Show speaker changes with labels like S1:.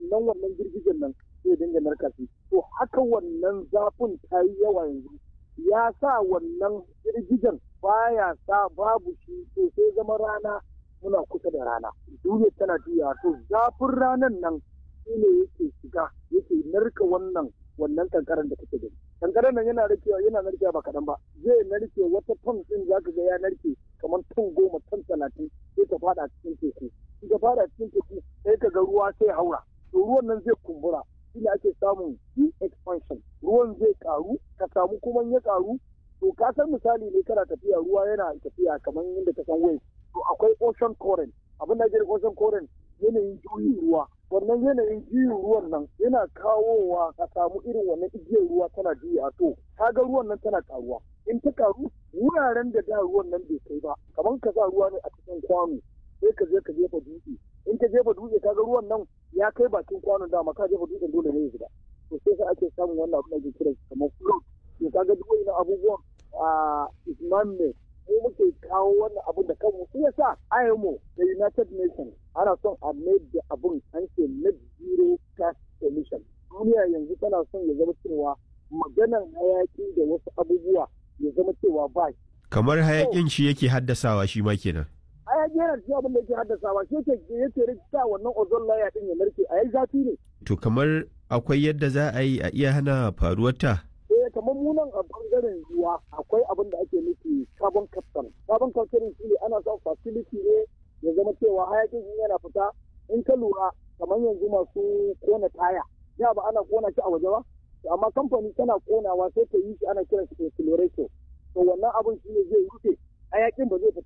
S1: wannan wannan girgijen nan zai dinga narka shi to haka wannan zafin ta yi yawa yanzu ya sa wannan girgijen baya sa babu shi to sai zama rana muna kusa da rana duniya tana juya to zafin ranan nan shi ne yake shiga yake narka wannan wannan kankaran da kake gani kankaran nan yana narkewa yana narkewa ba kaɗan ba zai narke wata ton ɗin zaka ga ya narke kamar ton goma ton talatin sai ta fada cikin teku in ta fada cikin teku sai ka ga ruwa sai haura to ruwan nan zai kumbura shi ne ake samun sea expansion ruwan zai karu ka samu kuma ya karu to ka san misali ne kana tafiya ruwa yana tafiya kamar yadda ka san wave to akwai ocean current abin da ake ocean current yanayin juyin ruwa wannan yanayin juyin ruwan nan yana kawowa ka samu irin wannan igiyar ruwa tana juya to kaga ruwan nan tana karuwa in ta karu wuraren da da ruwan nan bai kai ba kamar ka sa ruwa ne a cikin kwano sai ka je ka jefa dutse in ka jefa dutse kaga ruwan nan ya kai bakin kwanon dama ka jefa dutsen dole ne ya zuba to sai sai ake samun wannan abin da ke kira kamar float to kaga duk wani abubuwan a isman ne mu muke kawo wannan abun da kanmu shi yasa IMO da United Nations ana son a made da abun an ce net zero gas emission duniya yanzu tana son ya zama cewa maganan hayaki da wasu abubuwa ya zama cewa ba
S2: kamar hayakin shi yake haddasawa shi ma kenan
S1: hayaki yana cikin abin da yake haddasawa shi yake yake rikita wannan ozone layer din ya narke a yayi zafi ne
S2: to kamar akwai yadda za a yi a iya hana faruwar ta
S1: eh kamar munan a bangaren ruwa akwai abin da ake nufi carbon capture carbon capture shi ne ana son facility ne ya zama cewa hayakin yana fita in ka lura kamar yanzu masu kona taya ya ba ana kona shi a waje ba amma kamfani tana konawa sai ta yi shi ana kiran shi accelerator to wannan abin shi ne zai rufe hayakin ba zai fita